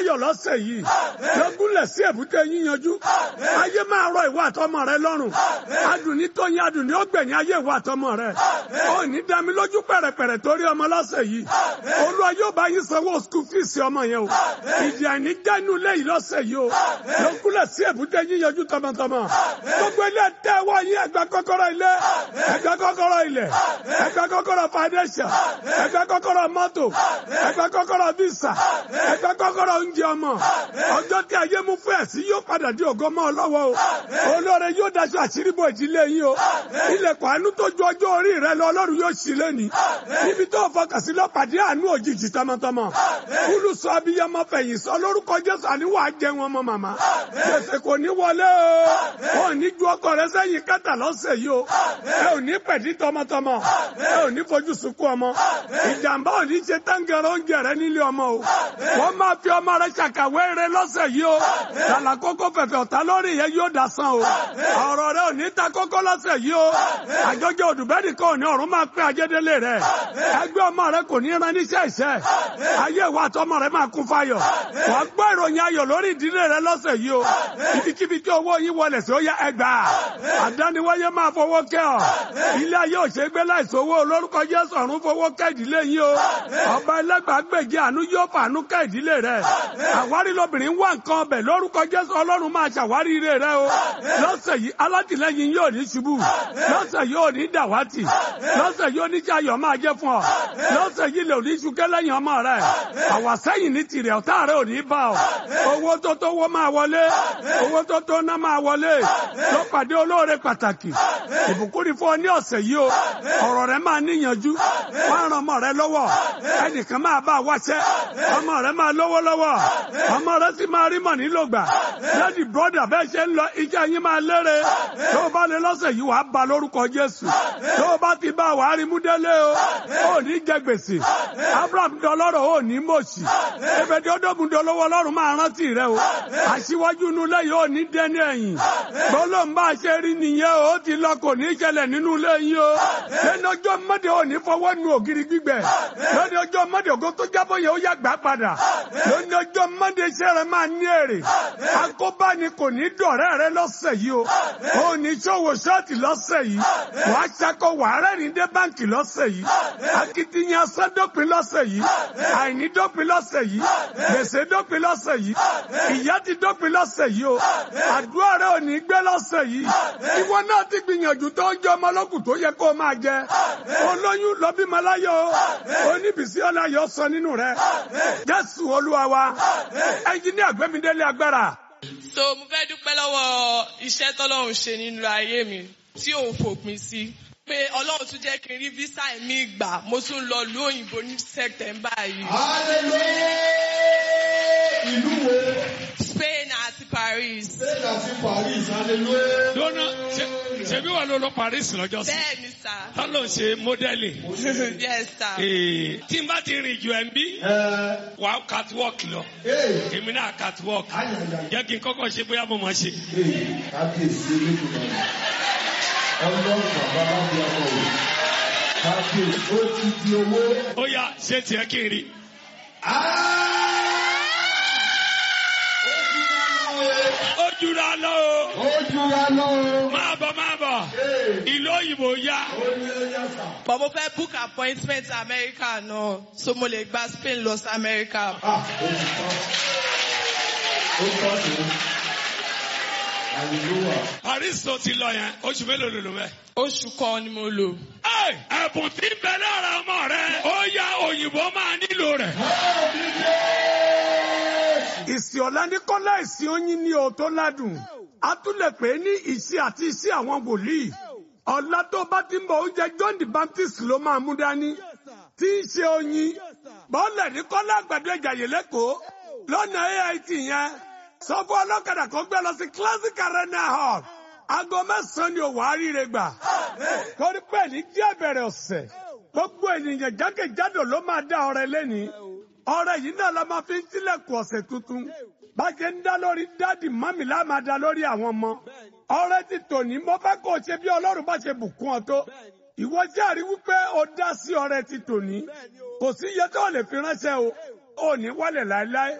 ayọ̀ lọ́sẹ̀ yìí lọ́gúnlẹ̀ sí èbúté yíyanjú ayé máa rọ ìwà àtọmọ rẹ lọ́rùn adùn ní tóyin adùn ní ọgbẹ̀yìn ayé ìwà àtọmọ rẹ ó ní dami lójú pẹ̀rẹ̀pẹ̀rẹ̀ torí ọmọ lọ́sẹ̀ yìí olúwa yóò bá yín sanwó skul fíìsì ọmọ yẹn o ìdí àìní já inú ilé yìí lọ́sẹ̀ yìí o lọ́gúnlẹ̀ sí èbúté yíyanjú tọmọtọmọ gbogbo ilé tẹ́wọ́ yín ẹgbẹ́ kọ́kọ́rọ́ ilé ẹgbẹ́ kọ́kọ́rọ́ ilẹ̀ ẹgbẹ́ kọ́kọ́rọ́ foundation ẹgbẹ́ kọ́kọ́rọ́ mọ́tò ẹgbẹ́ kọ́kọ́rọ́ visa ẹgbẹ́ kọ́kọ́rọ́ oúnjẹ ọmọ ọjọ́ tí ayé mú fún ẹ̀sìn yóò padà di ògo mọ́ ọ lọ́wọ́ o olóore yóò daṣọ àṣírí bò ìdílé yín o ilẹ̀kùn àánú tó ju ọjọ́ orí rẹ lọ ọlọ́run yóò ṣí lẹ́ni níbi tó fọkàn sí lọ́pàdé àánú òjijì tọmọtọmọ kúlù sọ abiyamọ fẹ̀yìn sọ lórúkọ jésù àníwá jẹ wọn mọ màmá gbèsè kò ní wọlé o ò ní ju ọkọ rẹ sẹ́yìn kẹta lọ́sẹ̀ yìí o ẹ ò ní pẹ̀dí tọmọtọmọ ẹ ò ní fojú sunkún ọmọ ìjàmbá ò ní ṣe táǹgẹ̀rẹ̀ oúnjẹ rẹ nílé ọmọ o wọ́n máa fi ọmọ rẹ ṣàkàwé rẹ lọ́sẹ̀ yìí o tàlà kókó fẹ̀fẹ̀ ọ̀tá lórí yẹn yóò dasán o ọ̀rọ̀ rẹ ò ní ta kókó lọ́sẹ̀ yìí o àjọjọ òdùbẹ́nì kan ò ní ọ̀run máa pín ajédélé rẹ ẹgbẹ́ ọmọ rẹ kò ní ran níṣẹ́ ìṣẹ́ ayé ìwà àtọmọ rẹ máa kún fáyọ̀ wàá gbọ́ ìròyìn ayọ̀ lórí ìdílé rẹ lọ́sẹ̀ yìí o ibikíbi tí owó yín wọlé sí ó yá ẹgbàá àdániwáyé máa fowó kẹ́ ọ ilé ayé òṣègbè láìsówó olórúkọ Jésù ọ̀run fowó kẹ́ ìdílé yín o ọba ẹlẹ́gbàágbèje àánú yóò fàánú kẹ́ ìdílé rẹ àwárí lobìnrin wà nǹkan ọbẹ̀ lórúkọ Jésù Ọlọ́run máa ṣàwárí ire rẹ o lọ́sẹ̀ yìí alátìlẹ́yìn yóò ní ṣubú lọ́sẹ̀ yìí ò ní dàwátì lọ́sẹ̀ yìí oníṣẹ́ ayọ̀ máa jẹ́ fún ọ lọ́sẹ̀ yìí lè ní ṣúkẹ́ lẹ́yìn ọmọ rẹ àwàsẹ́yìn ní tirẹ̀ ọ̀tá rẹ ò ní bá ọ owó tó tó wọ́ máa wọlé owó tó tó ná máa wọlé ló pàdé olóore pàtàkì ìbùkún ni fún ọ ní ọ̀sẹ̀ yìí o ọ̀rọ̀ rẹ máa níyànjú wọ́n ran ọmọ rẹ lọ́wọ́ ẹnìkan máa bá wáṣẹ́ ọmọ rẹ máa lówó lọ́wọ́ ọmọ rẹ sì máa rí mọ̀ nílò gbà lẹ́dí brọ́dà bẹ́ẹ̀ ṣe ń lọ iṣẹ́ yín máa lére tó o bá lè lọ́sẹ̀ yìí wàá ba lórúkọ Jésù tó o bá ti bá wàá rí mú délé o ò ní jẹ gbèsè Abraham dọlọ́rọ̀ ò ní mọ̀ọ́sì ebèdí ọdọ́gun dolówó ọlọ́run máa rántí rẹ o aṣíwájú inú ilé yìí ò ní dẹ́ni ẹ̀yìn gbólóhùn bá a ṣe rí nìyẹn o ó ti lọ kò ní ṣẹlẹ̀ nínú ilé yìí o lẹ́nu ọjọ́ mọ́dé ò ní fọwọ́ nu ògiri gbígbẹ lẹ́nu ọjọ́ mọ́dé ògo tó jábọ̀ yẹn ó yá gbà padà lẹ́nu ọjọ́ mọ́dé iṣẹ́ rẹ máa ní èrè akóbá ni kò ní dọ̀rẹ́ rẹ lọ́sẹ̀ yìí o ò ní ṣòwò ṣọ́ọ̀tì lọ́sẹ̀ yìí wàá ṣakọ wàá rẹ́rìn dé báǹkì lọ́sẹ̀ yìí akitiyan sọ́dọ̀pin lọ́sẹ̀ yìí àìní dọ́pin lọ́sẹ̀ yìí gbèsè dọ́pin lọ́sẹ̀ yìí ìyà ti dọ́pin lọ́sẹ̀ yìí o àdúrà rẹ ò ní gbé lọ́sẹ̀ yìí ìwọ náà ti gbìyànjú tó ń jẹ ọmọ ọlọ́kùn tó yẹ kó o máa jẹ olóyún lọ bímọ láyọ̀ o oníbìsí ọláyọ̀ sọ nínú rẹ Jésù Olúwa wa ẹnjiníà gbẹmídélé agbára. so mo fẹ́ dúpẹ́ lọ́wọ́ iṣẹ́ tọ́lọ́run ṣe nínú ayé mi tí òun fòpin sí pé ọlọ́run tún jẹ́ kí n rí visa mi gbà mo tún lọ lu òyìnbó ní September yìí. hallelujah ìlú wo Spain àti Paris. spain àti paris hallelujah. lónà ṣebí wà ló lọ Paris lọ́jọ́ sí bẹ́ẹ̀ ni sà. tá ló ń ṣe mọ́dẹ́lì yes sà. tí n bá ti rìn jù ẹ̀ ń bí ẹ wà á catwalk lọ ẹ èmi náà catwalk ayàyà jẹ́ kí n kọ́kọ́ ṣe bóyá mo máa ṣe. ẹ kábíyèsí eléyìí ọlọ́run bàbá lábí ọmọ rẹ̀ kábíyèsí ó ti di owó. ó yá ṣé tiẹ̀ kí n rí. ó jura lọ o ó jura lọ. máa bọ̀ máa bọ̀ ìlú òyìnbó yá. ó ní ẹyà sà. but mo fẹ́ book appointment America náà so mo lè gba Spain lọ sí America. Ah, ó ti tán. ó tán sí. hallelujah. Paris tó ti lọ yẹn oṣù mélòó ló lò bẹ́ẹ̀. oṣù kan ni mo lò. Ẹ, ẹ̀bùn tí ń bẹ lára ọmọ rẹ ó yá òyìnbó máa nílò rẹ̀. ìsìn ọ̀la ní kọ́lá ìsìn oyin ní o tó ládùn a tún lè pè é ní ìṣe àti iṣẹ́ àwọn wòlíì ọ̀la tó bá ti ń bọ̀ oúnjẹ John the Baptist ló máa mú dání tí ń ṣe oyin bọ́ọ̀lẹ̀ ní kọ́lá àgbàdo ìjàyè lẹ́kọ̀ọ́ lọ́nà AIT yẹn sọ fún ọlọ́kadà kan gbé lọ sí Classic Arena Hall aago mẹ́sàn-án ni òwò àríire gbà torí pé ní díẹ̀ bẹ̀rẹ̀ ọ̀sẹ̀ gbogbo ènìyàn jákèjádò ló máa dá ọrẹ lẹ́ni ọrẹ yìí náà la máa fi ń tilẹ̀kùn ọ̀sẹ̀ tuntun bá ṣe ń dá lórí dádì mọ́mì lá máa dá lórí àwọn ọmọ ọrẹ ti tòní mo fẹ́ kó o ṣe bí ọlọ́run bá ṣe bùkún ọ tó ìwọ járe wípé o dá sí ọrẹ ti tòní kò sí iye tó lè fi ránṣẹ́ o ò ní wálẹ̀ láéláé